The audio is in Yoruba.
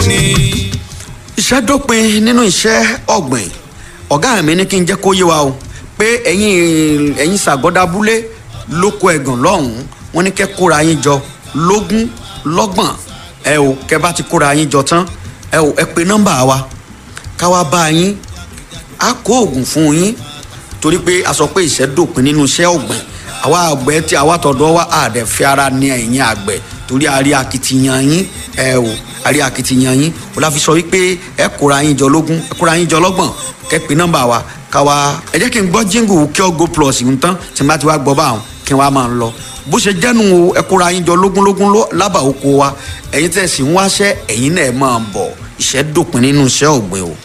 iṣẹ́ dópin nínú iṣẹ́ ọ̀gbìn ọ̀gá mi ní kí n jẹ́ kó yé wa o pé ẹ̀yin ẹ̀yin ṣàgọ́dábúlé lóko ẹ̀gàn lọ́hùn-ún wọ́n ní kẹ́ kóra yín jọ lógún lọ́gbọ̀n ẹ o kẹ́ bá ti kóra yín jọ tán ẹ o ẹ pe nọ́mbà wa ká wá bá yín á kó oògùn fún yín torí pé a sọ pé iṣẹ́ dópin nínú iṣẹ́ ọ̀gbìn àwa àgbẹ̀ tí àwa tọ̀dọ̀ wa àdẹ̀ fi ara ní ẹ̀yìn àgbẹ̀ torí a rí akitiyan yín ẹ o a rí akitiyan yín o la fi sọ wípé ẹ kóra yín jọ lógún ẹ kóra yín jọ lọ́gbọ̀n kẹ́ pe nọ́mbà wa ká wá ẹ jẹ́ kí n gbọ́ jíǹgù kí ọ go plus ń tán tí n bá ti wá gbọ́ báwọn kí n wá máa ń lọ bó ṣe jẹ́nu o ẹ kóra yín jọ lógúnlógún lábà oko wa ẹ̀yin tẹ̀ sí ń wáṣẹ́ ẹ̀yin náà máa bọ̀ iṣẹ́ dópin nínú iṣẹ́ ọ̀gbìn o.